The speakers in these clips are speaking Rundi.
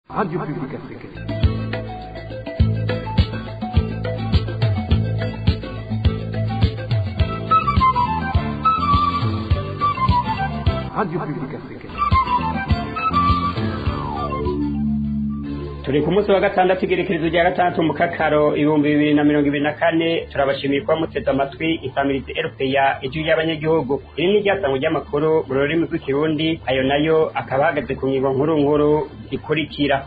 Radio Publique Africaine. Radio Publique Africaine. turi ku munsi wa gatandatu igerekerezo rya gatandatu mu kakaro ibihumbi bibiri na mirongo ibiri na kane turabashimiye kuba muteze amatwi isamirizi erupeya ijwi ry'abanyagihugu iri ni iryasango ry'amakuru mu rurimi rw'ikirundi ayo nayo akaba ahagaze ku ngingo nkuru nkuru ikurikira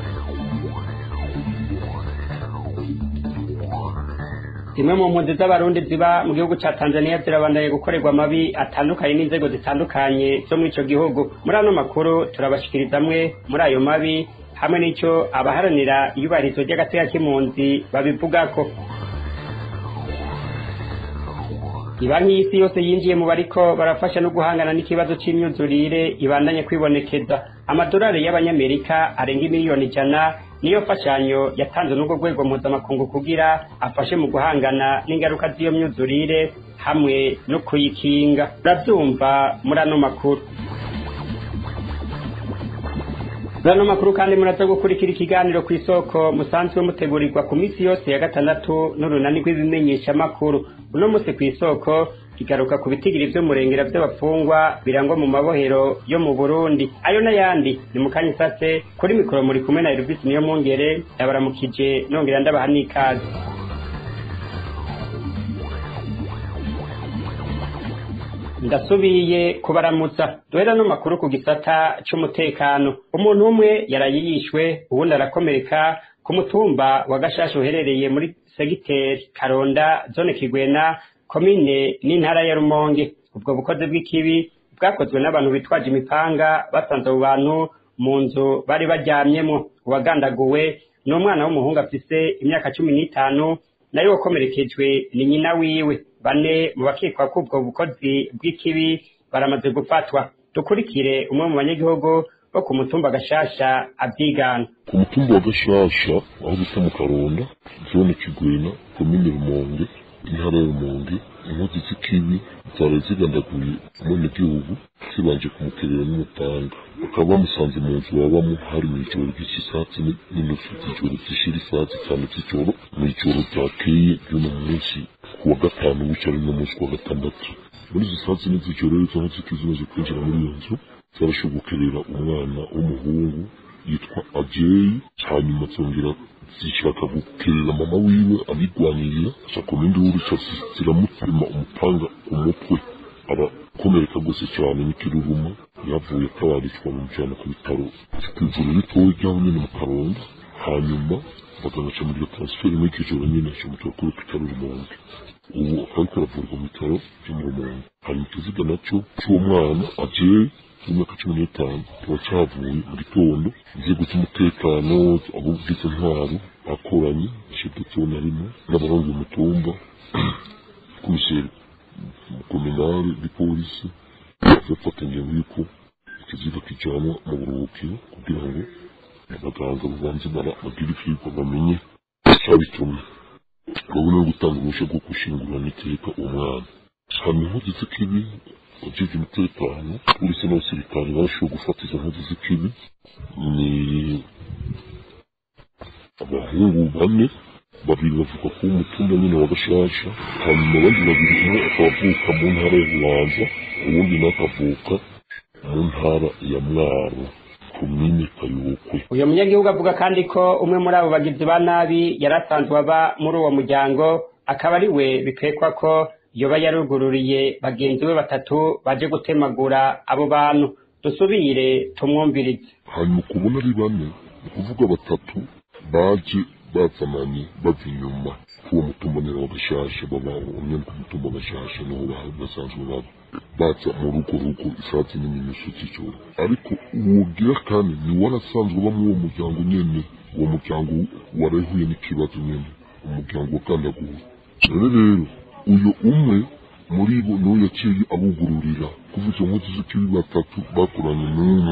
zimwe mu mpunzi z'abarundi ziba mu gihugu ca tanzania zirabandaye gukorerwa amabi atandukanye n'inzego zitandukanye zo muri ico gihugu muri ano makuru turabashikiriza amwe muri ayo mabi hamwe n'ico abaharanira iyubahirizo ry'agateka k'impunzi babivugako ibanki y'isi yose yinjiye mu bariko barafasha no guhangana n'ikibazo c'imyuzurire ibandanye kwibonekeza amadolari y'abanyamerika arenga imiliyoni ijana niyo mfashanyo yatanzwe n'ubwo rwego mpuzamakungu kugira afashe mu guhangana n'ingaruka z'iyo myuzurire hamwe no kuyikinga uravyumva muri ano makuru muri ano makuru kandi muraza gukurikira ikiganiro ku isoko musanzwe mutegurirwa ku minsi yose ya gatandatu n'urunani rw'ibimenyeshamakuru uno munsi ku isoko kigaruka ku bitigiri vy'umurengera vy'abafungwa birangwa mu mabohero yo mu burundi ayo n'ayandi ni mu kanya isase kuri mikoro muri kumwe na elvis niyo mwongere yabaramukije nongera ndabaha n'ikaze ndasubiye kubaramutsa duhera no makuru ku gisata c'umutekano umuntu umwe yaraye yishwe uwundi arakomereka ku mutumba wa gashasha uherereye muri segiteri karonda zone kigwena komine n'intara ya rumonge ubwo bukozi bw'ikibi bwakozwe n'abantu bitwaje imipanga basanze abo bantu mu nzu bari baryamyemo uwagandaguwe ni umwana w'umuhungu afise imyaka cumi n'itanu nayo wakomerekejwe ni nyina wiwe bane mu bakekwa k'ubwo bukozi bw'ikibi baramaze gufatwa dukurikire umwe mu banyagihugu bo ku mutumba gashasha abyigana ku mutumba wa gashasha aho bita mu karonda zone kigwena komine rumonge intara ya rumonge inkozi z'ikibi zari zigandaguye umwenegihugu zibanje kumuterera n'umupanga bakaba bamusanze mu nzu babamo hari mu ijoro ry'isatsi n'inusu z'ijoro zishira isatsi cyane z'ijoro mu ijoro ryakeye ry'uno munsi ku wa gatanu w'icyo ari no munsi ku wa gatandatu muri izo satsi n'iz'ijoro rero izo nkozi zimaze kwinjira muri iyo nzu zarashobokerera umwana w'umuhungu yitwa ajeyi hanyuma zongera zishaka gukerera mama wiwe abigwanirira ashaka induru ziramutema umupanga ku mutwe arakomereka rwose cyane n'ikiruruma yavuye atabarishwa bamujyana ku bitaro ku ivuriro ritoya ry'aho nyine mu karonda hanyuma baganaca muri iyo transferi muri iryo joro nyine acamutera kuri bitaro rumonge ubu ariko aravurwa mu bitaro byo mu rumonge hanyuma ikiziga nacyo cy'uwo mwana ajeyi w'imyaka cumi n'itanu kiba cyavuye mu gitondo inzego z'umutekano abo bwiza ntwaro bakoranye shedetsoni harimo n'abahungu umutumba komiseri kominari n'ipolisi bafata ingingo y'uko ikiziga kijyanwa mu buruhukiro kugira ngo abaganga babanze bagire ivyigwa bamenye icyabitumye babone no gutanga uruhushya rwo gushingurana iteka uwo mwana hanyuma inkozi z'ikibi ujeje umutekano polisi n'abasirikare barashoboye gufata izo nkozi z'ikibi ni abahungu bane babiri bavuga ko umutumba nyine wa gashasha hanyuma abandi babiri umwe akaba avuka mu ntara ya bubanza uwundi nawe akavuka mu ntara ya mwaro komine kayokwe uyu munyagihugu avuga kandi ko umwe muri abo bagizi ba nabi yari asanzwe aba muri uwo muryango akaba ari we bikekwa ko yoba yarugururiye bagenzi be batatu baje gutemagura abo bantu dusubire tumwumvirize hanyuma ukubona ari bane ni ukuvuga batatu baje bazananye bava inyuma k'uwo mutumba nyine wa gashasha baba umwe ku mutumba wa gashasha niho basanzwe baba baza mu rugo rugo isatsi n'iminsi z'ijoro ariko uwogira kandi ni warasanzwe uba muri uwo muryango nyene uwo muryango warahuye n'ikibazo nyene umuryango wagandaguwe rero rero uyu umwe muri bo niwe yaciye abugururira kuva izo nkozi z'ikibi batatu bakoranye n'umwe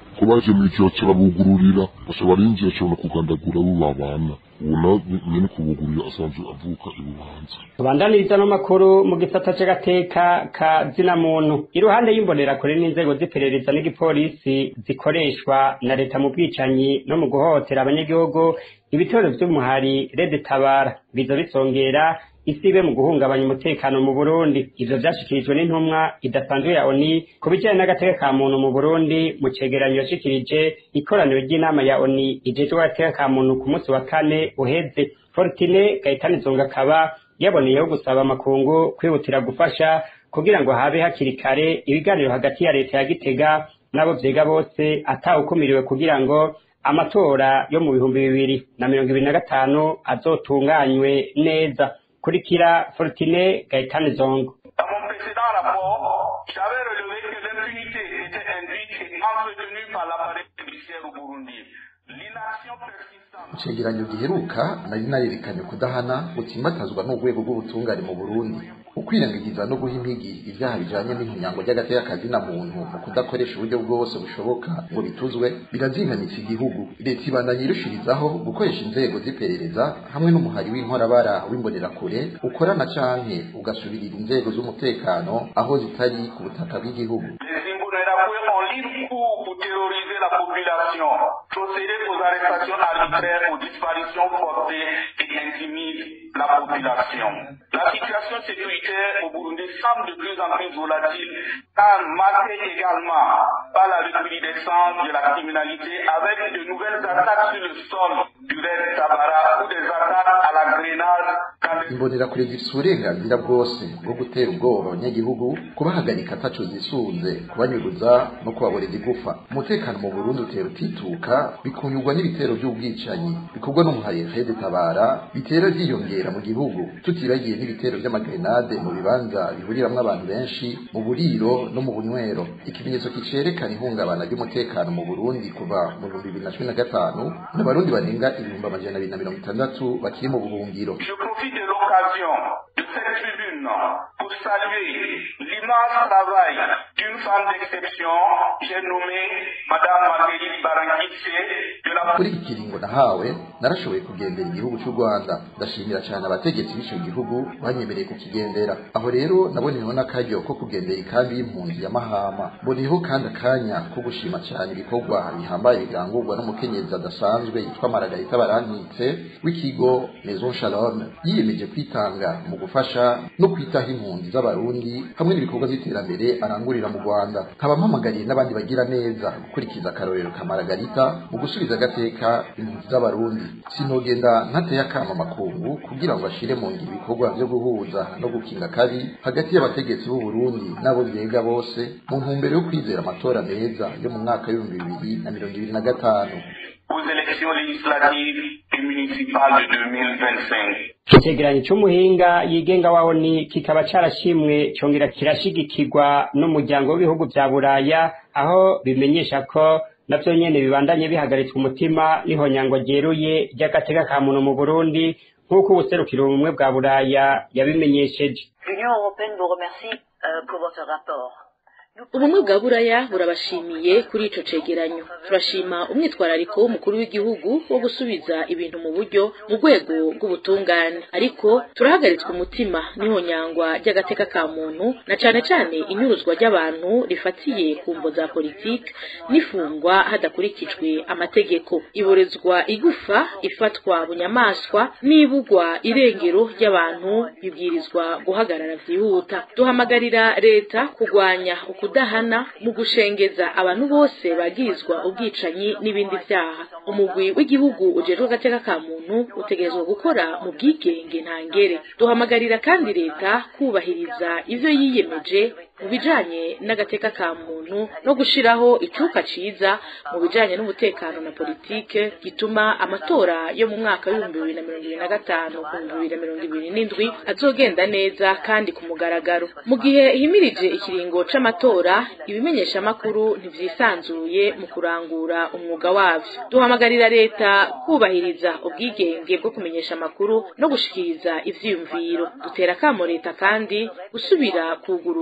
ko baje mw'ijoro kirabugururira baca barinjira cabona kugandagura abo babana ubu nawe nyene kubugururira asanzwe avuka ibubanza tubandaniriza n'amakuru mu gisata c'agateka ka zina muntu iruhande y'imbonerakure n'inzego z'iperereza n'igipolisi zikoreshwa na leta mu bwicanyi no mu guhohotera abanyagihugu ibitero vy'umuhari rede tabara biza bisongera isibe mu guhungabanya umutekano mu Burundi ivyo vyashikirijwe n'intumwa idasanzwe ya ONI ku bijanye n'agateka ka muntu mu Burundi mu cegeranyo yashikirije ikoraniro ry'inama ya ONI ijejwe agateka ka muntu ku munsi wa kane uheze Fortune Gaitani Zonga akaba yaboneyeho gusaba amakungu kwihutira gufasha kugira ngo habe hakiri kare ibiganiro hagati ya leta ya Gitega n'abo vyega bose atawukumiriwe kugira ngo amatora yo mu bihumbi bibiri na mirongo ibiri na gatanu azotunganywe neza kurikira Fortune Gaitani Zongo Dans mon précédent rapport, j'avais relevé que l'impunité était induite et entretenue par l'appareil judiciaire au Burundi. L'inaction persistante. icegeranyo giheruka nari narerekanye kudahana gutsimbatazwa n'urwego rw'ubutungane mu burundi ukwirengagiza no guha impigi ivyaha bijanye n'inkunyango ry'agateka kazina muntu mu kudakoresha uburyo bwose bushoboka ngo bituzwe birazinganitsa igihugu leta ibandanya irushirizaho gukoresha inzego z'iperereza hamwe n'umuhari w'inkorabara w'imbonerakure ukorana canke ugasubirira inzego z'umutekano aho zitari ku butaka bw'igihugu Les Imbonerakure ont libre cours pour terroriser la population, procéder aux arrestations arbitraires, aux disparitions forcées et intimider la population. La situation sécuritaire au Burundi semble de plus en plus volatile, car marquée également par la recrudescence de la criminalité avec de nouvelles attaques sur le sol du Red Tabara ou des attaques à la grenade dans les imbonerakure zifise uburenganzira bwose bwo gutera ubwoba abanyagihugu kubahagarika ataco zisunze kubanyuruza no kubaboreza igufa umutekano mu burundi utera utituka bikunyurwa n'ibitero vy'ubwicanyi bikorwa n'umuhari rede tabara bitera vyiyongera mu gihugu tutibagiye n'ibitero vy'amagrenade mu bibanza bihuriramwo abantu benshi mu buriro no mu bunywero ikimenyetso kicerekana ihungabana ry'umutekano mu burundi kuva mu bihumbi bibiri na cumi na gatanu n'abarundi barenga ibihumbi amajana abiri na mirongo itandatu bakiri mu buhungiro Je profite de l'occasion de cette tribune pour saluer l'immense travail d'une femme d'exception, j'ai nommé Madame Marguerite Barangitse de la kuri iki kiringo nahawe narashoboye kugendera igihugu cy'u rwanda ndashimira cyane abategetsi b'ico gihugu banyemereye kukigendera aho rero naboneyeho n'akaryo ko kugendera ikambi y'impunzi ya mahama mboneyeho kandi akanya ko gushima cyane ibikorwa bihambaye birangurwa n'umukenyezi adasanzwe yitwa maragarita barankitse w'ikigo maison shalom yiyemeje kwitanga mu gufasha no kwitaho impunzi z'abarundi hamwe n'ibikorwa by'iterambere arangurira mu rwanda nkaba mpamagariye n'abandi bagira neza gukurikiza akarorero ka maragarita mu gusubiza agateka impunzi z'abarundi sinogenda ntateye akama amakungu kugira ngo ashire mu ngiro ibikorwa vyo guhuza no gukinga kabi hagati y'abategetsi b'u Burundi n'abo vyega bose mu ntumbero yo kwizera amatora meza yo mu mwaka w'ibihumbi bibiri na mirongo ibiri na gatanu aux élections législatives et municipales de 2025. icegeranyo c'umuhinga yigenga wa ONI kikaba carashimwe congera kirashigikirwa n'umuryango w'ibihugu vya buraya aho bimenyesha ko navyo nyene bibandanye bihagaritswe umutima n'ihonyangwa ryeruye ry'agateka ka muntu mu Burundi nk'uko ubuserukiro ubumwe bwa buraya yabimenyesheje L'Union européenne vous remercie euh, pour votre rapport. ubumwe bwa buraya burabashimiye kuri ico cegeranyo turashima umwitwarariko w'umukuru w'igihugu wo gusubiza ibintu mu buryo mu rwego rw'ubutungane ariko turahagaritswe umutima n'ihonyangwa ry'agateka ka muntu na cane cane inyuruzwa ry'abantu rifatiye ku mvo za politiki n'ifungwa hadakurikijwe amategeko iborezwa igufa ifatwa bunyamaswa n'ibugwa irengero ry'abantu bibwirizwa guhagarara vyihuta duhamagarira leta kurwanya ukudahana mu gushengeza abantu bose bagirizwa ubwicanyi n'ibindi vyaha umugwi w'igihugu ujejwe agateka ka muntu utegerezwa gukora mu bwigenge ntangere duhamagarira kandi leta kubahiriza ivyo yiyemeje mu bijanye n'agateka ka muntu no gushiraho icuka ciza mu bijanye n'umutekano na politike gituma amatora yo mu mwaka w'ibihumbi bibiri na mirongo ibiri na gatanu ku bihumbi bibiri na mirongo ibiri n'indwi azogenda neza kandi ku mugaragaro mu gihe himirije ikiringo c'amatora ibimenyeshamakuru ntivyisanzuye mu kurangura umwuga wavyo duhamagarira leta kubahiriza ubwigenge bwo kumenyesha amakuru no gushikiriza ivyiyumviro dutera akamo leta kandi gusubira kugurura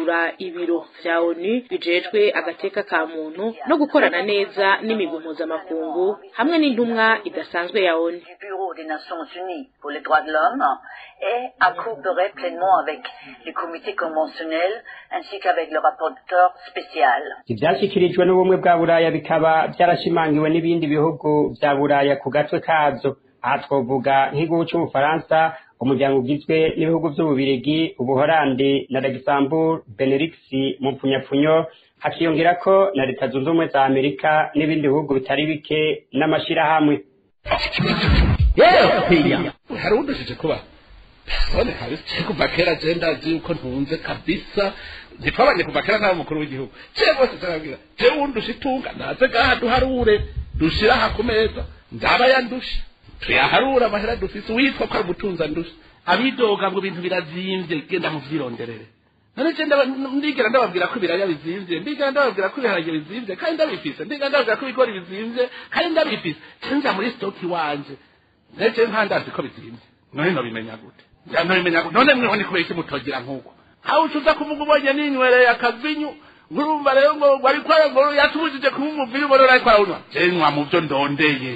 ibiro vya onu bijejwe agateka ka muntu no gukorana neza n'imigwi mpuzamakungu hamwe n'intumwa idasanzwe ya onu du Bureau des Nations Unies pour les droits de l'homme et à coopérer pleinement avec les comités conventionnels ainsi qu'avec le rapporteur spécial. ivyashyikirijwe n'ubumwe bwa buraya bikaba vyarashimangiwe n'ibindi bihugu vya buraya ku gatwe kavyo aha twovuga nk'igihugu c'ubufaransa umuryango ugizwe n'ibihugu vy'ububirigi ubuhorandi na luxembourg benelux mu mpfunyapfunyo hakiyongerako na leta zunze ubumwe za amerika n'ibindi bihugu bitari bike n'amashirahamwe hari udushije kuba none kabisa kuva kera je ndazi yuko ntunze kabisa ntitwabanye kuva kera nta mukuru w'igihugu je bose zarabwira je wundusha itunga naze gaha duharure dushira aha ku meza ndaba yandusha tuyaharura amahera dufise witwa ko ari umutunzi andusha abidoga ngo ibintu birazimvye genda muvyironderere none je ndaba- ndigera ndababwira ko ibiraya bizimvye ndigera ndababwira ko ibiharage bizimvye kandi ndabifise ndigera ndababwira ko ibigori bizimvye kandi ndabifise cenja muri stoki wanje ndetse nkandazi ko bizimvye none nobimenya gute Ja, nobimenya gute none mweho ni kubera iki mutogira nk'uko aho ucuza kuvuga ubonye ninywereye akavinyu ngurumva rero ngo wari kwara ngo yatubujije kuba umuviri ubona ariko arawunywa je nywa mu vyo ndondeye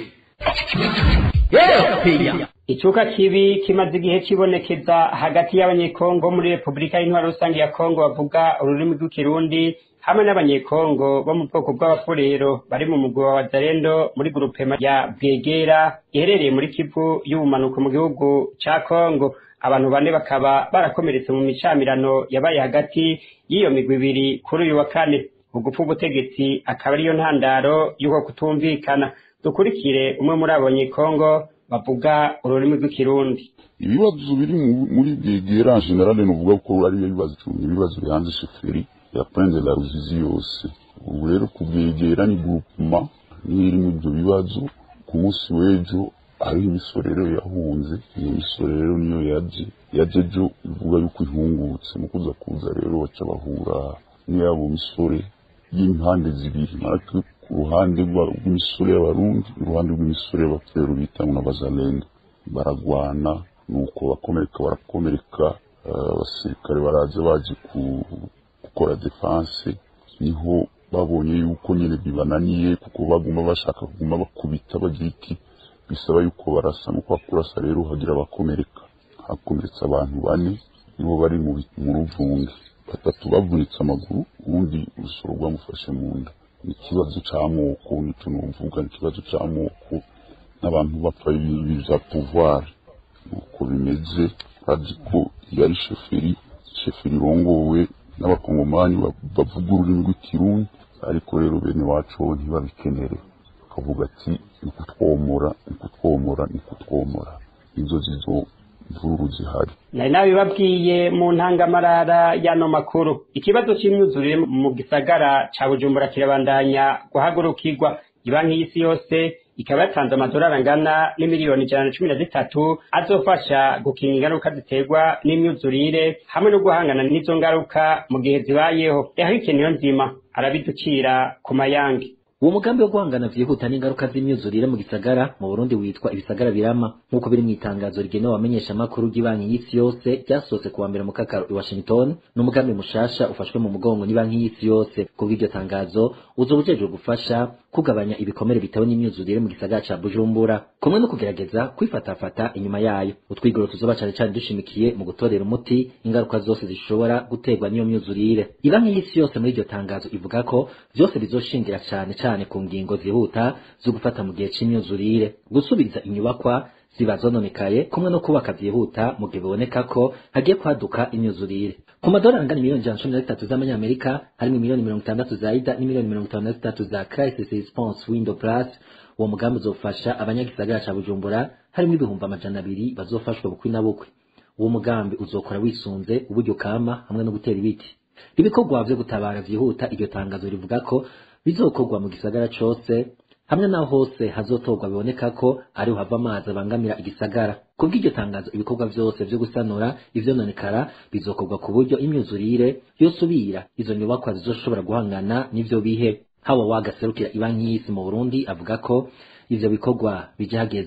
icuka kibi kimaze igihe kibonekeza hagati y'abanyekongo muri repubulika y'intwaro rusange ya kongo bavuga ururimi rw'ikirundi hamwe n'abanyekongo bo mu bwoko bw'abafurero bari mu mugwi wa wazarendo muri grupema ya bwegera iherereye muri kivu y'ubumanuko mu gihugu ca kongo abantu bane bakaba barakomeretse mu micamirano yabaye hagati y'iyo migwi ibiri kuri uyu wa kane ugupfa ubutegetsi akaba ariyo ntandaro y'uko kutumvikana dukurikire umwe muri abo banyekongo bavuga ururimi rw'ikirundi ibibazo biri mu- muri bwegera en general nuvuga ko ari ibibazo ibibazo bihanze shoferi ya prendre la ruzizi yose ubu rero kubwegera ni groupement niyo irimo ibyo bibazo ku munsi w'ejo hariho imisorero yahunze iyo misorero niyo yaje yaje ejo ivuga yuko ihungutse mu kuza kuza rero baca bahura n'iyabo misore y'impande zibiri natwe ku ruhande rwa- rw'imisore y'abarundi n'uruhande rw'imisore y'abafero bita ngo n'abazalendo baragwana nuko bakomereka barakomereka eh, abasirikare baraza baje ku- gukora defense niho babonye yuko nyine bibananiye kuko baguma bashaka kuguma bakubita bagira iki bisaba yuko barasa nuko bakurasa rero hagira abakomereka hakomeretse abantu bane nibo bari mu bi- mu ruvunge batatu bavunitse amaguru uwundi urusoro rwamufashe mu nda ni ikibazo c'amoko nico novuga ni ikibazo c'amoko n'abantu bapfa ibi vya pouvoir nuko bimeze bazi ko yari shoferi shoferi irongowe n'abakongomani ba- bavuga ururimi rw'ikirundi ariko rero bene wacu bo ntibabikenere bakavuga ati ni kutwomora ni kutwomora ni kutwomora izo zizo mvururu zihari nari nabibabwiye mu ntangamarara y'ano makuru ikibazo c'imyuzurire mu gisagara ca bujumbura kirabandanya guhagurukirwa ibanki y'isi yose ikaba yatanze amadolari angana n'imiliyoni ijana na cumi na zitatu azofasha gukinga ingaruka ziterwa n'imyuzurire hamwe no guhangana n'izo ngaruka mu gihe zibayeho yahike niyo nzima arabiducira ku mayange uwo mugambi wo guhangana vyihuta n'ingaruka z'imyuzurire mu gisagara mu burundi witwa ibisagara birama nk'uko biri mu itangazo rigenewe abamenyeshamakuru ry'ibanki y'isi yose ryasohotse kuwa mbere mu kakaro i washington ni umugambi mushasha ufashwe mu mugongo n'ibanki y'isi yose kubw'iryo tangazo uzoba ujejwe gufasha kugabanya ibikomere bitewe n'imyuzurire mu gisagara ca bujumbura kumwe no kugerageza kwifatafata inyuma yayo utwigoro tuzoba cane cane dushimikiye mu gutorera umuti ingaruka zose zishobora guterwa n'iyo myuzurire ibanki y'isi yose muri iryo tangazo ivuga ko vyose bizoshingira cane cane ku ngingo zihuta zo gufata mu gihe c'imyuzurire gusubiza inyubakwa ziba zononekaye kumwe no kubaka vyihuta mu gihe biboneka ko hagiye kwaduka imyuzurire ku madolari angana miliyoni ijana na cumi na zitatu z'amanyamerika harimo miliyoni mirongo itandatu za ida n'imiliyoni mirongo itanu na zitatu za crisis response window plus uwo mugambi uzofasha abanyagisagara ca bujumbura harimo ibihumbi amajana abiri bazofashwa bukwi na bukwi uwo mugambi uzokora wisunze uburyo kama hamwe no gutera ibiti ibikorwa vyo gutabara vyihuta iryo tangazo rivuga ko bizokorwa mu gisagara cose hamwe naho hose hazotorwa biboneka ko ariho hava amazi abangamira igisagara kubw'iryo tangazo ibikorwa vyose vyo gusanura ivyononekara bizokorwa ku buryo imyuzurire yosubira izo nyubakwa zizoshobora guhangana n'ivyo bihe hawa wagaserukira ibanki y'isi mu burundi avuga ko ivyo bikorwa bije hageze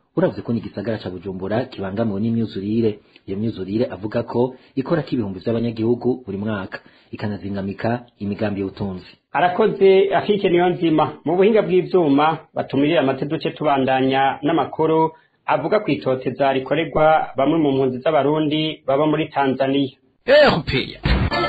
uravuze ko n'igisagara ca bujumbura kibangamiwe n'imyuzurire iyo myuzurire avuga ko ikora k'ibihumbi vy'abanyagihugu buri mwaka ikanazingamika imigambi y'ubutunzi arakoze afike niyo nzima mu buhinga bw'ivyuma batumirira amate duce tubandanya n'amakuru avuga ku itoteza rikorerwa bamwe mu mpunzi z'abarundi baba muri tanzaniya erupeya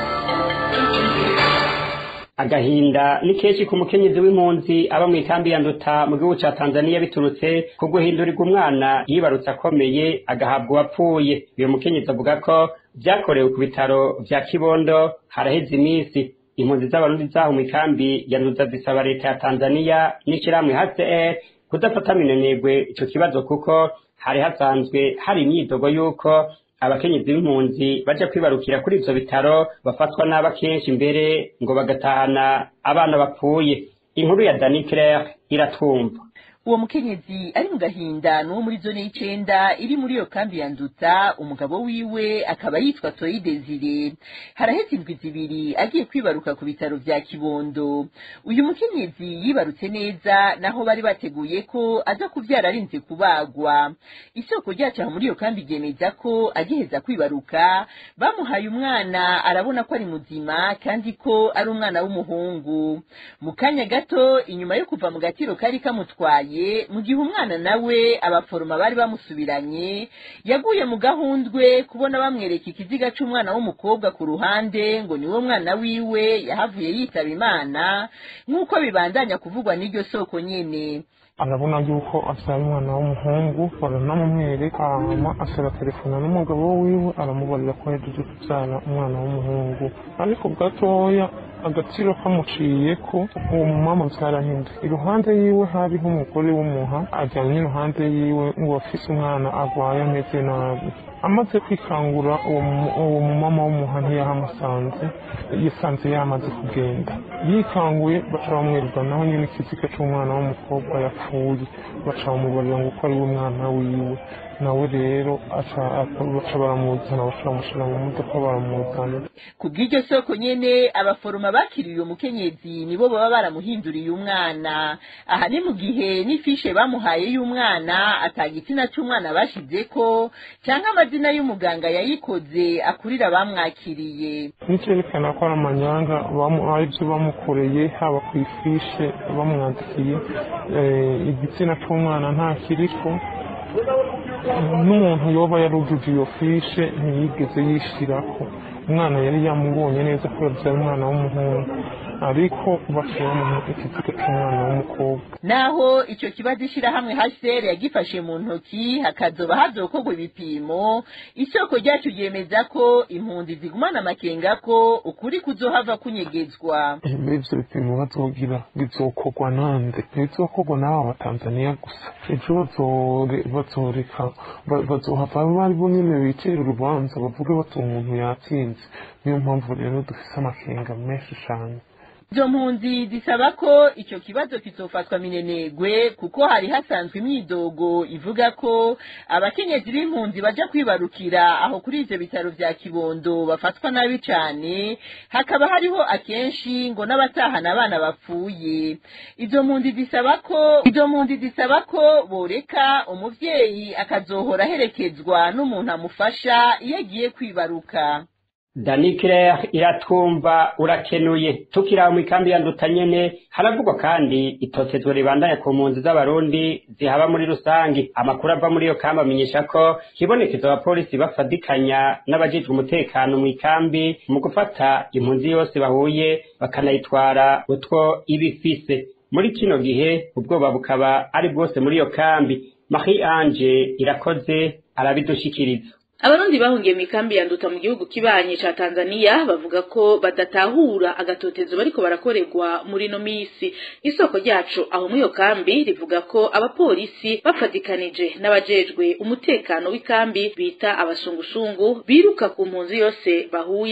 agahinda ni kenshi ku mukenyezi w'impunzi aba mu ikambi ya nduta mu gihugu ca tanzaniya biturutse ku guhindurirwa umwana yibarutse akomeye agahabwa uwapfuye uyu mukenyezi avuga ko vyakorewe ku bitaro vya kibondo haraheze iminsi impunzi z'abarundi zaho mu ikambi ya nduta zisaba leta ya tanzaniya n'ishirahamwe hcr kudafata minenegwe ico kibazo kuko hari hasanzwe hari imyidogo y'uko abakenyezi b'impunzi baja kwibarukira kuri ivyo bitaro bafatwa n'aba kenshi mbere ngo bagatahana abana bapfuye inkuru ya dani claire iratumva uwo mukenyezi ari mu gahinda n'uwo muri zone y'icenda iri muri iyo kambi ya nduta umugabo wiwe akaba yitwa toyi desire haraheze indwi zibiri agiye kwibaruka ku bitaro vya kibondo uyu mukenyezi yibarutse neza naho bari bateguye ko aza kuvyara arinze kubagwa isoko ryacu aho muri iyo kambi ryemeza ko agiheza kwibaruka bamuhaye umwana arabona ko ari muzima kandi ko ari umwana w'umuhungu mu kanya gato inyuma yo kuva mu gatiro kari kamutwaye mu gihe umwana nawe abaforoma bari bamusubiranye yaguye mu gahundwe kubona bamwereka ikiziga c'umwana w'umukobwa ku ruhande ngo niwo mwana wiwe yahavuye yitaba imana nk'uko bibandanya kuvugwa n'iryo soko nyene arabona yuko abyara umwana w'umuhungu baranamumwereka hanyuma asaba telefona n'umugabo wiwe aramubarira ko yagize kubyara umwana w'umuhungu ariko gatoya agaciro kamuciye ko uwo mumama byarahinduye iruhande yiwe hariho umugore w'umuha ajyanye iruhande yiwe ngo afise umwana arwaye ameze nabi amaze kwikangura uwo mumama w'umuha ntiyahamusanze yisanze yamaze kugenda yikanguye baca bamwereka naho nyine ikiziga cy'umwana w'umukobwa yapfuye baca bamubarira ngo uko ari we mwana wiwe nawe rero baca baramuzana baca bamushyira mu modoka baramuzana ku bw'iryo soko nyene abaforoma bakiriye uwo mukenyezi nibo baba baramuhinduriye umwana aha ni mu gihe n'ifishe bamuhaye y'umwana atagitsina c'umwana bashizeko canke amazina y'umuganga yayikoze akurira bamwakiriye nicyerekana ko ari amanyanga aribyo bamukoreye haba ku ifishe bamwandikiye igitsina c'umwana ntakiriko n'umuntu yoba yarujuje iyo fishe ntiyigeze yishirako umwana yari yamubonye neza ko yabyara umwana w'umuhungu ariko bashyiramo ikiziga cy'umwana w'umukobwa naho icyo kibazo ishyirahamwe hcr yagifashe mu ntoki hakazoba hazokorwa ibipimo isoko ryacu ryemeza ko impunzi zigumana amakenga ko ukuri kuzohava kunyegezwa muri ibyo bipimo bazogira bizokorwa nande ntibizokorwa n'aba batanzaniya gusa ejo bazoreka bazohava bari bo nyine bicira urubanza bavuge bati umuntu yatsinze niyo mpamvu rero dufise amakenga menshi cyane izo mpunzi zisaba ko icyo kibazo kizofatwa minenegwe kuko hari hasanzwe imyidogo ivuga ko abakenyezi b'impunzi baja kwibarukira aho kuri ivyo bitaro vya kibondo bafatwa nabi cane hakaba hariho akenshi ngo n'abatahana abana bapfuye izo mpunzi zisaba ko izo mpunzi zisaba ko boreka umuvyeyi akazohora aherekezwa n'umuntu amufasha iyo agiye kwibaruka dani claire iratwumva urakenuye tukiri aho mu ikambi ya nduta nyene haravugwa kandi itotezwa ribandanya ku mpunzi z'abarundi zihaba muri rusange amakuru ava muri iyo kambi amenyesha ko hibonekeza abapolisi bafadikanya n'abajejwe umutekano mu ikambi mu gufata impunzi yose bahuye bakanayitwara utwo iba ifise muri kino gihe ubwoba bukaba ari bwose muri iyo kambi marie ange irakoze arabidushikiriza abarundi bahungiye mu ikambi ya nduta mu gihugu kibanye ca tanzaniya bavuga ko badatahura agatotezo bariko barakorerwa muri no misi isoko ryacu aho muri iyo kambi rivuga ko abapolisi bafatikanije n'abajejwe umutekano w'ikambi bita abasungusungu biruka ku mpunzi yose bahuye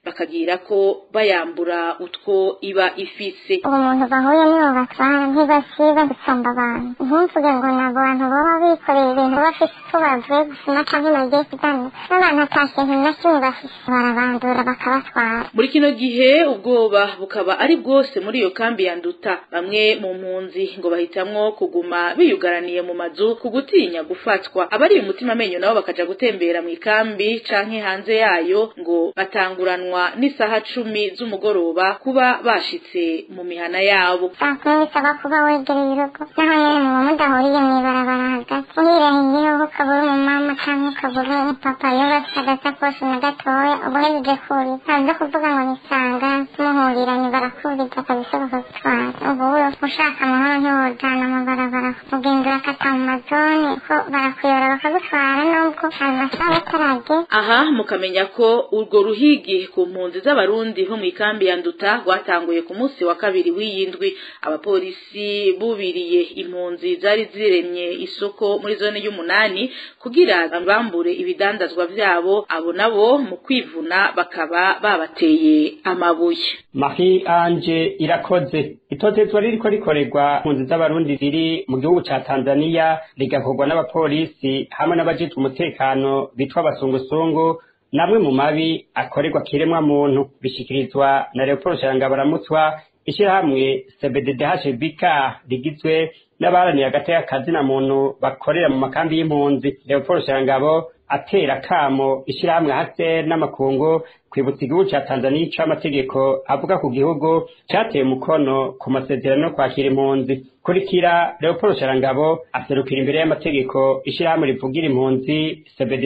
bakagira ko bayambura utwo iba ifise umuntu bahuye nibo batwara ntibasiba gusamba abantu ntumvuge ngo ni abantu baba bikoreye ibintu bafise icyo bavuye gusoma canke bagiye kuganira n'abantu ata kintu na kimwe bafise barabandura bakabatwara muri kino gihe ubwoba bukaba ari bwose muri iyo kambi ya nduta bamwe mu mpunzi ngo bahitamwo kuguma biyugaraniye mu mazu ku gutinya gufatwa abari umutima amenyo nabo bakaja gutembera mu ikambi canke hanze yayo ngo batanguranwa n'isaha cumi z'umugoroba kuba bashitse mu mihana yabo saa kumi bisaba kuba wegereye urugo naho nyene muba mudahuriye mw'ibarabara hagati uhirengeye ukabura umumama canke ukabura umupapa yubatse agasakoshi na gatoya uba uhejeje kurira ntabyo kuvuga ngo nisanga muhuriranye barakuriza kabisa bakagutwara ubu ushaka amahoro ntiwojana mu barabara ugenda urakata mu mazone ko barakuyora bakagutwara nubwo ayo masaha ataragera aha mukamenya ko urwo ruhigi ku mpunzi z'abarundi bo mu ikambi ya nduta rwatanguye ku munsi wa kabiri w'iyindwi abapolisi bubiriye impunzi zari ziremye isoko muri zone y'umunani kugira bambure ibidandazwa vyabo abo nabo mu kwivuna bakaba babateye amabuye Marie Ange irakoze itotezwa ririko rikorerwa impunzi z'abarundi ziri mu gihugu ca Tanzania rigakorwa n'abapolisi hamwe n'abajejwe umutekano bitwa abasungusungu namwe mu mabi akorerwa kiremwa muntu bishikirizwa na Leopold Sharangabaramutswa ishirahamwe CBDDHBK rigizwe n'abaharaniye agateka kazina muntu bakorera mu makambi y'impunzi Leopold Sharangabo atera kamo ishirahamwe hase n'amakungu kwibutsa igihugu ca Tanzania ico amategeko avuga ku gihugu cateye umukono ku masezerano yo kwakira impunzi kurikira Leopold Sharangabo aserukira imbere y'amategeko ishirahamwe rivugira impunzi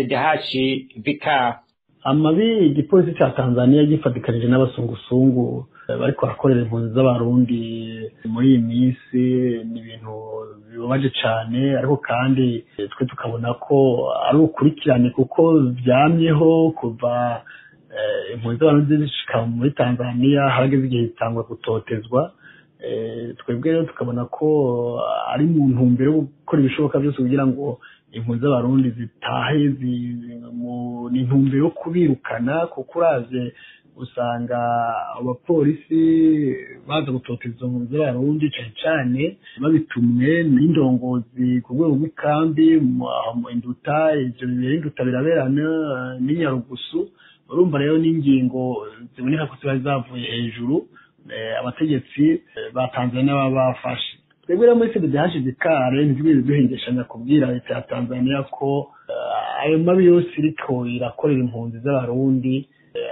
CBDDHBK amabi igipolisi ca Tanzania gifatikanije n'abasungusungu bariko barakorera impunzi z'abarundi muri iyi minsi ni ibintu bibabaje cane ariko kandi twe tukabona ko ari ukurikirane kuko vyamyeho kuva impunzi z'abarundi zishika muri Tanzania harageze igihe zitangwa gutotezwa twebwe rero tukabona ko ari mu ntumbero yo gukora ibishoboka byose kugira ngo impunzi z'abarundi zitahe ni intumbero yo kubirukana kuko uraje usanga abapolisi baza gutoteza izo mpunzi z'abarundi cane cane babitumwe n'indongozi ku rwego rw'ikambi induta ivyo bibera induta biraberana n'inyarugusu urumva rero n'ingingo ziboneka ko ziba zavuye hejuru abategetsi ba Tanzania baba bafashe twebwe rero muri CBDH kare ntitwigeze duhengeshanya kubwira leta ya Tanzania ko ayo mabi yose iriko irakorera impunzi z'abarundi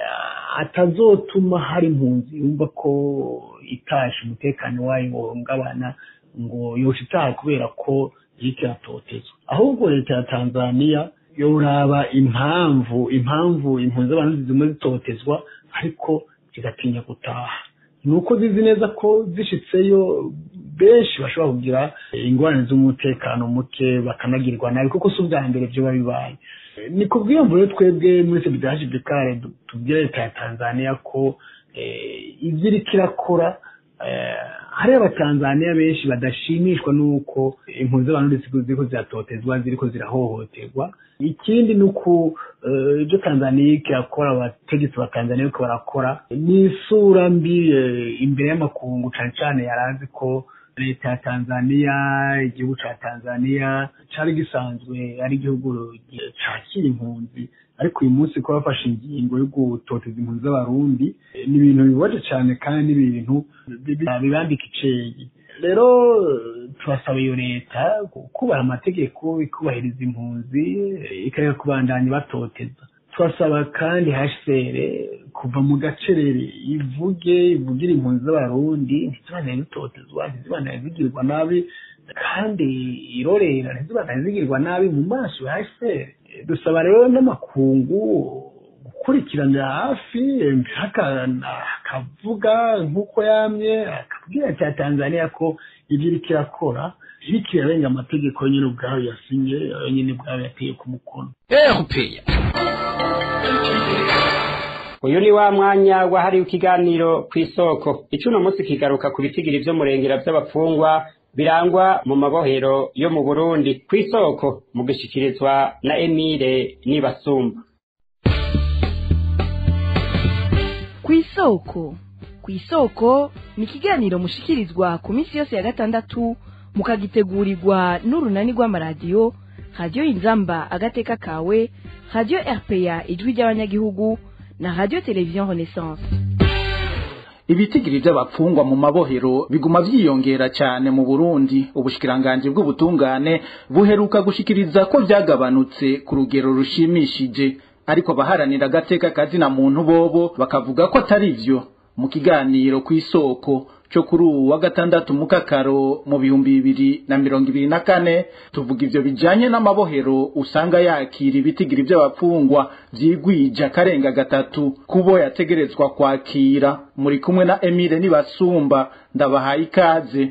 atazotuma hari impunzi yumva ko itashe umutekano wayo wohungabana ngo yosha itaha kubera ko iriko iratotezwa ahubwo leta ya Tanzania yoraba impamvu impamvu impunzi z'abarundi zimwe zitotezwa ariko zigatinya gutaha nuko zizi neza ko zishitseyo benshi bashobora kugira ingorane z'umutekano muke bakanagirwa nabi kuko si ubwa mbere vyoba bibaye ni ku bwiyumvo rero twebwe muri sebidaje bekare tubwira leta ya tanzania ko ivyo iriko irakora hari abatanzaniya benshi badashimishwa n'uko impunzi z'abantu ziriko ziratotezwa ziriko zirahohoterwa ikindi ni uku ibyo tanzaniya iriko irakora abategetsi ba tanzaniya bariko barakora ni isura mbi imbere y'amakungu cane cane yarazi ko leta ya tanzaniya igihugu ca tanzaniya cari gisanzwe ari igihugu cakira impunzi ariko uyu munsi ko bafashe ingingo yo gutoteza impunzi z'abarundi ni ibintu bibabaje cyane kandi ni ibintu bibambika icegi rero turasaba iyo leta kubaha amategeko ikubahiriza impunzi ikareka kubandanya batoteza turasaba kandi hashere kuva mu gacerere ivuge ivugire impunzi z'abarundi ntizibanaye zitotezwa ntizibanaye zigirwa nabi kandi irorera ntizibanaye zigirwa nabi mu maso ya hashere dusaba rero n'amakungu gukurikiranira hafi akavuga nk'uko yamye akabwira cya tanzania ko ibyo iriko irakora iriko irarenga amategeko nyine ubwayo yasinye nyine ubwayo yateye ku mukono ehupeya uyu ni wa mwanya wahariwe ikiganiro ku isoko icuno munsi kigaruka ku bitigiri vy'umurengera vy'abapfungwa birangwa mu mabohero yo mu burundi ku isoko mu gushikirizwa na emile nibasumba ku isoko ku isoko ni ikiganiro mushikirizwa ku minsi yose ya gatandatu mukagitegurirwa n'urunani rw'amaradiyo radiyo inzamba agateka kawe radiyo rpa ijwi ry'abanyagihugu na radiyo televiziyo renaissance ibitigiri by'abapfungwa mu mabohero biguma vyiyongera cyane mu Burundi ubushikiranganje bw'ubutungane buheruka gushikiriza ko byagabanutse ku rugero rushimishije ariko abaharanira agateka kazina muntu bobo bakavuga ko atari vyo mu kiganiro ku isoko cyo kuri ubu wa gatandatu mu kakaro mu bihumbi bibiri na mirongo ibiri na kane tuvuga ivyo bijanye n'amabohero usanga yakira ibitigiri by'abapfungwa vyigwije akarenga gatatu kubo yategerezwa kwakira muri kumwe na Emile Nibasumba ndabahaye ikaze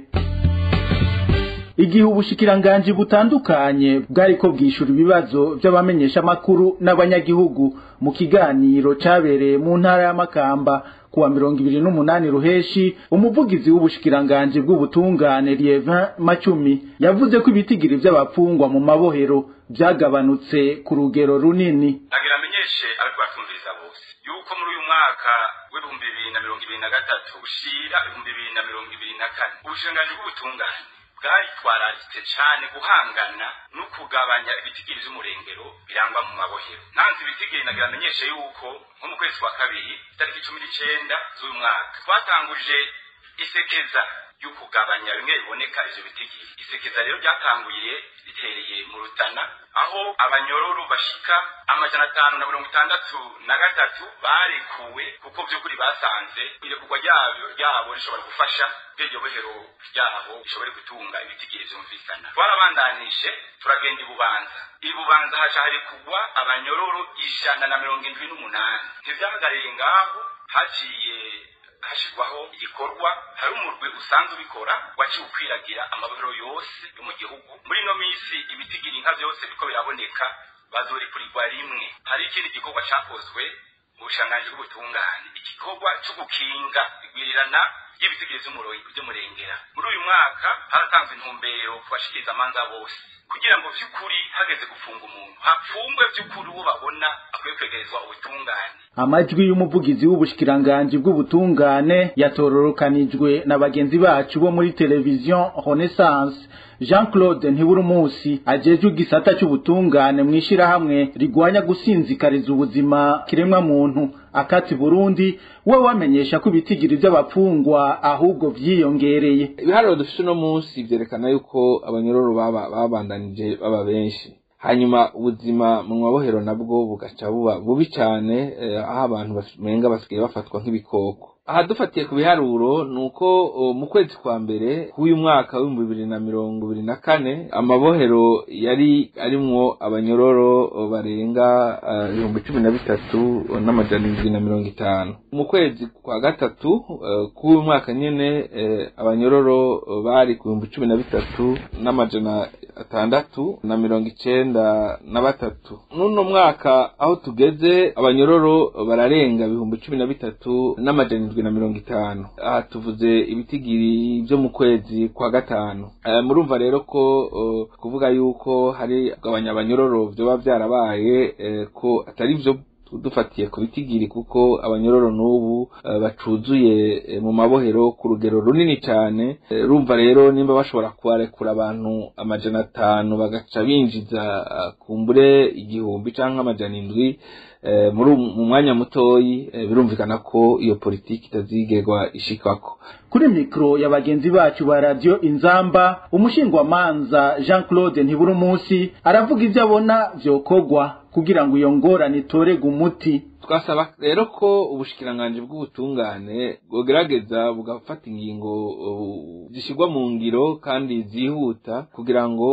igihe ubushikiranganji butandukanye bwariko bwishura ibibazo by'abamenyesha makuru n'abanyagihugu mu kiganiro cabereye mu ntara y'amakamba kuwa mirongo ibiri n'umunani ruheshi umuvugizi w'ubushikiranganji bw'ubutungane Lievin Macumi yavuze ko ibitigiri by'abapfungwa mu mabohero byagabanutse ku rugero runini nagira amenyeshe ariko batumviriza bose yuko muri uyu mwaka w'ibihumbi bibiri na mirongo ibiri na gatatu ushira ibihumbi bibiri na mirongo ibiri na kane ubushikiranganji bw'ubutungane bwaritwararitse cyane guhangana no kugabanya ibitigiri by'umurengero birangwa mu mabohero nanze ibitigiri nagira amenyeshe yuko nko mu kwezi kwa kabiri itariki cumi n'icenda z'uyu mwaka twatanguje isekeza yo kugabanya bimwe biboneka ivyo bitigiri isekeza rero ryatanguye ritereye mu rutana aho abanyororo bashika amajana atanu na mirongo itandatu na gatatu barekuwe kuko vy'ukuri basanze irekurwa ryabo ryabo rishobora gufasha iryo bohero ryabo rishobore gutunga ibitigiri vyumvikana twarabandanije turagenda ibubanza ibubanza haca harekugwa abanyororo ijana na mirongo indwi n'umunani ntivyahagariye ngaho haciye hashirwaho igikorwa hari umurwi usanzwe ubikora waciye ukwiragira amabohero yose yo mu gihugu muri ino minsi ibitigiri nka vyose biriko biraboneka bazorikurirwa rimwe hari ikindi gikorwa cakozwe mu bushanganji bw'ubutungane igikorwa co gukinga igwirirana ry'ibitigiri vy'umurengera muri uyu mwaka haratanzwe intumbero ku bashikiriza amanza bose kugira ngo vy'ukuri hageze gufunga umuntu hapfungwe vy'ukuri uwo babona akwiye kwegerezwa ubutungane amajwi y'umuvugizi w'ubushikiranganji bw'ubutungane yatororokanijwe na bagenzi bacu bo muri televiziyo Renaissance Jean Claude Ntiburumusi ajejwe igisata cy'ubutungane mu ishirahamwe rigwanya gusinzikariza ubuzima kiremwa muntu akati Burundi we wamenyesha ko ibitigiri by'abapfungwa ahubwo vyiyongereye ibiharuro dufite uno munsi vyerekana yuko abanyororo baba babandanije baba benshi hanyuma ubuzima mu mabohero nabwo bugaca buba bubi cyane aho abantu bamenga basigaye bafatwa nk'ibikoko aha dufatiye ku biharuro ni uko mu kwezi kwa mbere k'uyu mwaka w'ibihumbi bibiri na mirongo ibiri na kane amabohero yari arimwo abanyororo barenga ibihumbi cumi na bitatu n'amajana indwi na mirongo itanu mu kwezi kwa gatatu k'uyu mwaka nyene abanyororo bari ku bihumbi cumi na bitatu n'amajana atandatu na mirongo icenda na batatu n'uno mwaka aho tugeze abanyororo bararenga ibihumbi cumi na bitatu n'amajana indwi na mirongo itanu aha tuvuze ibitigiri byo mu kwezi kwa gatanu murumva rero ko kuvuga yuko hari kugabanya abanyororo vyoba vyarabaye ko atari vyo dufatiye ku bitigiri kuko abanyororo n'ubu bacuzuye mu mabohero ku rugero runini cyane rumva rero nimba bashobora kubarekura abantu amajana atanu bagaca binjiza kumbure igihumbi cyangwa amajana indwi muri mu mwanya mutoyi birumvikana ko iyo politiki itazigerwa ishikako kuri mikro ya bagenzi bacu ba radio inzamba umushingwamanza Jean Claude Ntiburumusi aravuga ivyo abona vyokogwa kugira ngo iyo ngorane itorega umuti twasaba rero ko ubushikiranganje bw'ubutungane bwogerageza bugafata ingingo zishyirwa mu ngiro kandi zihuta kugira ngo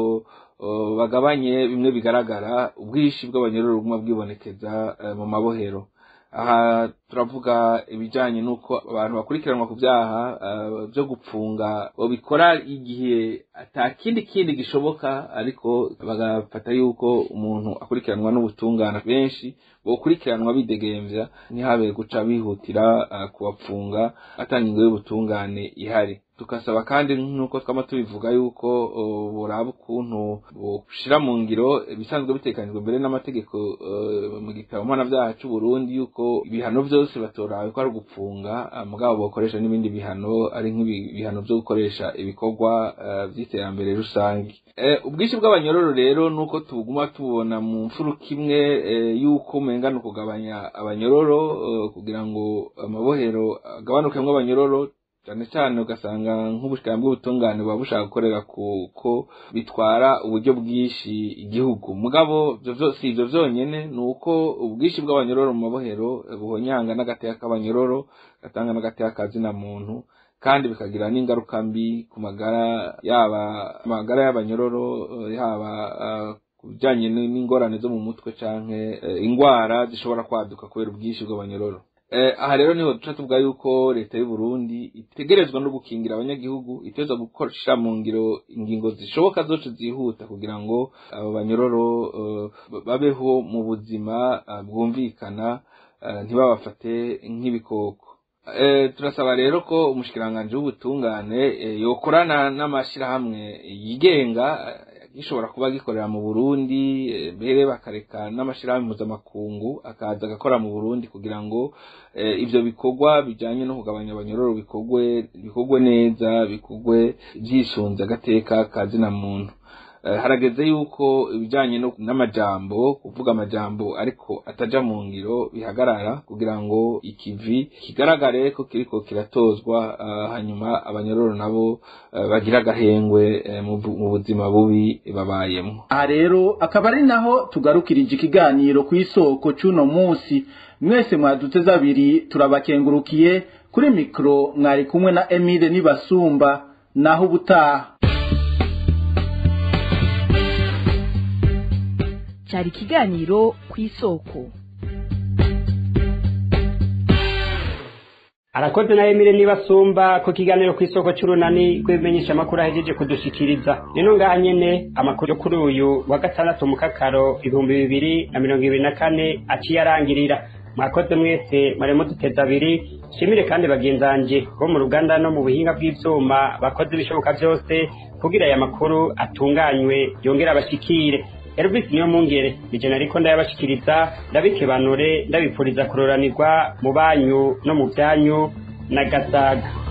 bagabanye bimwe bigaragara ubwishi bw'abanyururu buguma bwibonekeza mu mabohero aha turavuga ibijyanye n'uko abantu bakurikiranwa ku byaha byo gupfunga babikora igihe atakindi kindi gishoboka ariko bagafata yuko umuntu akurikiranwa n'ubutungane benshi bukurikiranwa bidegembya ntihabe guca bihutira kubapfunga atanga ingo y'ubutungane ihari tukasaba kandi nk'uko twama tubivuga yuko uh, buraba ukuntu bushira mu ngiro ibisanzwe bitekanijwe mbere n'amategeko uh, mu gitabo mpanavyaha c'u Burundi yuko ibihano vyose batorawe ko ari gupfunga uh, mugabo bokoresha n'ibindi bihano ari nk'ibihano vyo gukoresha ibikorwa uh, vy'iterambere rusange uh, ubwinshi bw'abanyororo rero nuko tuguma tubona mu mfuruka imwe uh, yuko umenga ni ukugabanya abanyororo uh, kugira ngo amabohero agabanukemwo abanyororo cyane cyane ugasanga nk'ubushikana bw'ubutungane buba bushaka gukorera kuko bitwara uburyo bwinshi igihugu mugabo si ivyo vyonyene ni uko ubwinshi bw'abanyororo mu mabohero buhonyanga n'agateka k'abanyororo gatanga n'agateka kazina muntu kandi bikagira n'ingaruka mbi ku magara yaba amagara y'abanyororo yaba ku bijanye n'ingorane zo mu mutwe canke ingwara zishobora kwaduka kubera ubwinshi bw'abanyororo aha rero niho duca tuvuga yuko leta y'u Burundi itegerezwa no gukingira abanyagihugu iteza gukoresha mu ngiro ingingo zishoboka zose zihuta kugira ngo abo banyororo babeho mu buzima bwumvikana ntibabafate nk'ibikoko turasaba rero ko umushikiranganji w'ubutungane yokorana n'amashyirahamwe yigenga gishobora kuba gikorera mu Burundi mbere bakareka n'amashirahamwe mpuzamakungu akaza agakora mu Burundi kugira ngo ivyo bikorwa bijanye no kugabanya abanyororo bikorwe bikorwe neza bikorwe vyisunze agateka kazina muntu harageze yuko ibijanye n'amajambo kuvuga amajambo ariko ataja mu ngiro bihagarara kugira ngo ikivi kigaragare ko kiriko kiratozwa hanyuma abanyororo nabo bagira agahengwe mu buzima bubi babayemo aha rero akaba ari naho tugarukirije ikiganiro ku isoko c'uno munsi mwese mwaduteze abiri turabakengurukiye kuri mikoro mwari kumwe na emile nibasumba naho ubutaha cyari ikiganiro ku isoko arakoze na emile nibasumba ku kiganiro ku isoko cy'urunani rw'ibimenyesha amakuru ahejeje kudushikiriza rero ngaha nyene amakuru yo kuri uyu wa gatandatu mu kakaro ibihumbi bibiri na mirongo ibiri na kane aciye arangirira mwakoze mwese maremo duteza abiri shimire kandi bagenzanje bo mu ruganda no mu buhinga bw'ivyuma bakoze ibishoboka byose kugira aya makuru atunganywe yongere abashikire Elvis niyo mungere nije nariko ndayabashikiriza ndabikebanure ndabipfuriza kuroranirwa mu banyu no mu byanyu na gasaga